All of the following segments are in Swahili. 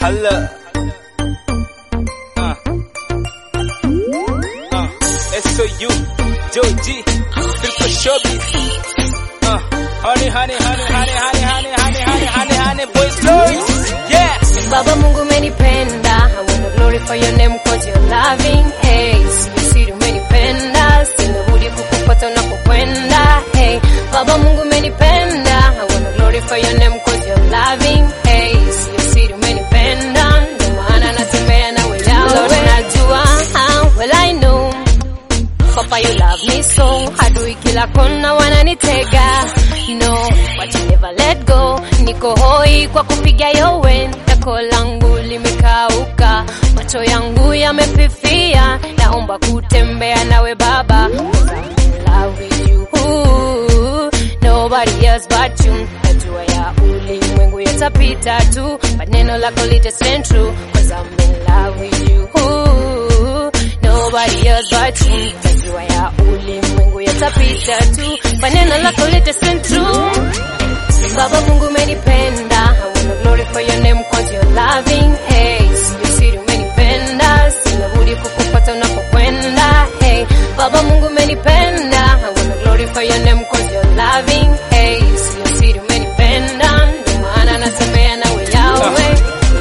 Hala. Uh. Uh. SOU, Joji, Triple Shobby. Uh. Honey, honey, honey, honey, honey, honey, honey, honey, honey, honey, boys, boys. Yeah. Baba Mungu umenipenda, I wanna glorify your name cause you're loving. Hey, sio siri umenipenda, sina budi kukufuata unapokwenda. Hey, Baba Mungu umenipenda, I wanna glorify your name cause you're loving. Hey, sio siri umenipenda, ndio maana natembea nawe yawe. Lord, najua, ah, well I know Papa, you love me so. Adui kila kona wananitega. No, but you never let go. Niko hoi kwa kupiga yowe. Tako langu limekauka. Macho yangu yamefifia. Naomba kutembea nawe baba. 'Cause I'm in love with you. Nobody else but you. Najua ya ulimwengu yatapita tu. But neno lako litastand true. Cause I'm in love with you. Nobody else but you. Najua ya ulimwengu yatapita tu. Maneno lako litastand true. Baba Mungu umenipenda. I wanna glorify your name cause you're loving. Hey, sio siri umenipenda. Sina budi kukufuata unapokwenda. Hey, Baba Mungu umenipenda. I wanna glorify your name cause you're loving. Hey, sio siri umenipenda. Ndio maana natembea nawe yawe.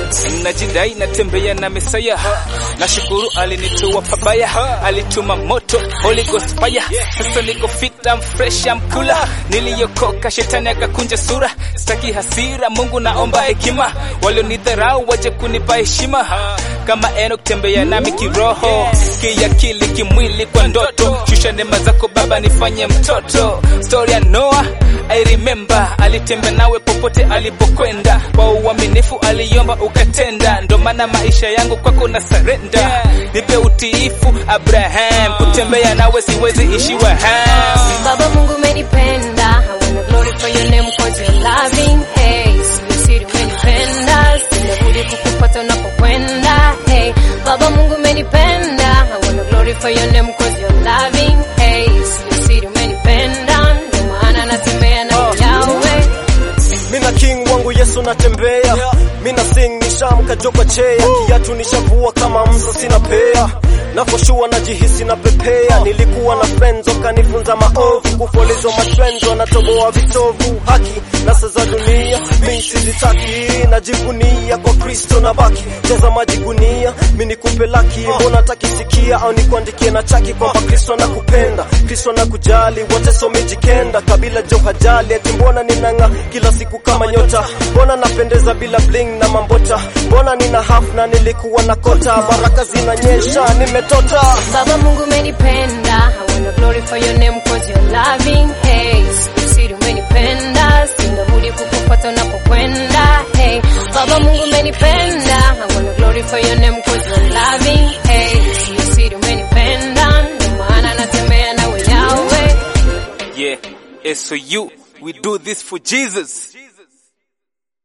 najidai natembea na Mesaya, nashukuru alinitoa pabaya, alituma moto Holy Ghost fire. Sasa niko fit, I'm fresh, I'm cooler. Niliyokoka shetani akakunja sura, sitaki hasira, Mungu naomba hekima, walionidharau waje kunipa heshima, kama Enoch tembea nami kiroho, kiakili, kimwili, kwa ndoto, shusha neema zako Baba nifanye mtoto. Story ya Noah I remember, alitembea nawe popote alipokwenda, kwa uaminifu aliomba ukatenda, ndo maana maisha yangu kwako na surrender. Nipe utiifu Abraham, kutembea nawe siwezi ishiwa ham. Baba Mungu umenipenda, I wanna glorify your name cause you're loving. Hey, sio siri umenipenda, sina budi kukufuata unapokwenda. Hey, Baba Mungu umenipenda, I wanna glorify your name cause you're loving. Hey, sio siri umenipenda, ndio maana natembea na yawe. Mina king wangu Yesu natembea, mina sing nishamka joka chea, kiatu nishavua kama msa sina pea nafoshua najihisi na pepea. Nilikuwa na friends wakanifunza maovu, kufolizwa matrends wanatoboa vitovu, haki na saa za dunia mi sizitaki, najivunia kwa Kristo na baki jaza maji gunia, mi nikupe laki, mbona takisikia au nikuandikie na chaki kwamba Kristo anakupenda, Kristo anakujali, wote somejikenda, kabila jo hajali, eti mbona ninang'a kila siku kama nyota, mbona napendeza bila bling na mambota, mbona nina half na nilikuwa na kota, baraka zinanyesha, nimetota Baba Mungu umenipenda, I wanna glorify your name cause you're loving. Hey, sio siri umenipenda, sina budi kukufuata unapokwenda. Hey, Baba Mungu umenipenda, I wanna glorify your name cause you're loving. Hey, sio siri umenipenda, ndio maana natembea nawe yawe. Yeah, SOU, we do this for Jesus.